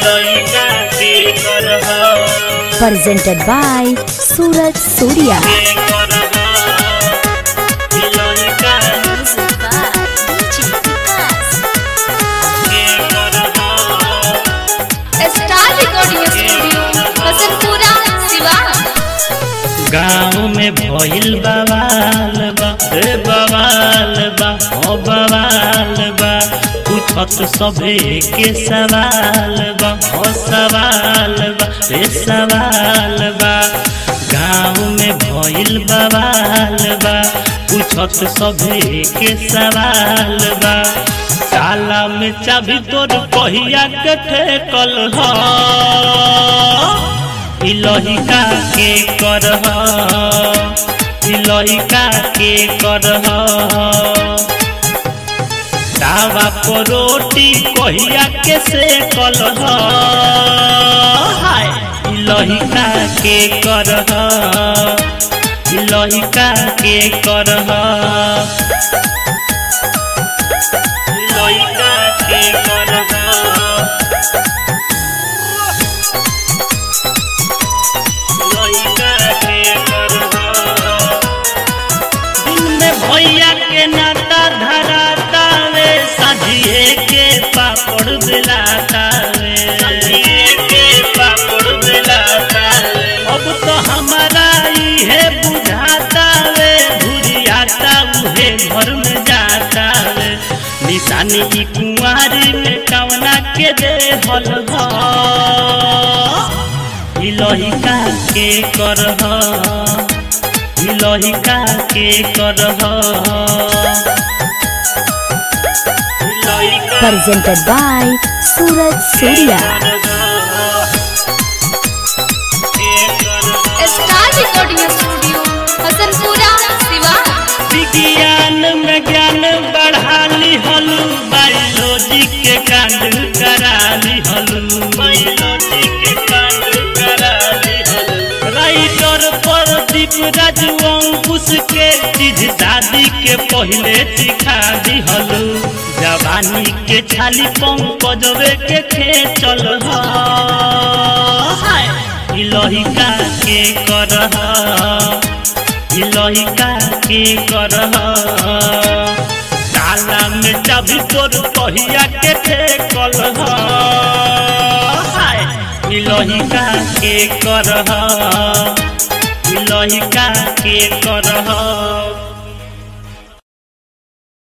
लइका के करह presented by Suraj Surya. के करह लइका के करह star recording studio Hasanpura Siwan गाँव में भइल बवाल बा रे बवाल बा ओ बवाल बा पूछत सभे के सवाल बा ओ सवाल बा रे सवाल बा गाँव में भइल बवाल बा पूछत सभे के सवाल बा ताला में चाबी तोर पहिया के ठेकल ह इलहिका के करह इलहिका के करह तावा पर रोटी कहिया के से कलह हाय इलहिका के करह इलहिका के करह इलहिका के करह लइका के करह दिन में भैया के नाता धराता वे सजिए के पापड़ बेलाता वे सजिए के पापड़ बेलाता वे अब तो हमारा इहे बुझाता वे भुरियाता उहे घर में जाता वे निशानी ई कुंवारी में कवना के दे हल इलहिका के करह इलहिका के करह इलहिका Presented by Suraj Surya. Star recording studio Hasanpura Siwan विज्ञान में ज्ञान बढ़ा ली हलू बायोलॉजी के कांड करा ली हलू बायोलॉजी के कांड करा ली हलू राइटर प्रदीप राजू अंकुश के चीज दादी के पहले सिखा दी हलू जवानी के छाली पंकजवे के खेचल हाय इलहिका के करह इलहिका के करह ताला में चाबी तोर पहिया के ठेकल हाय इलहिका के करह इलहिका के करह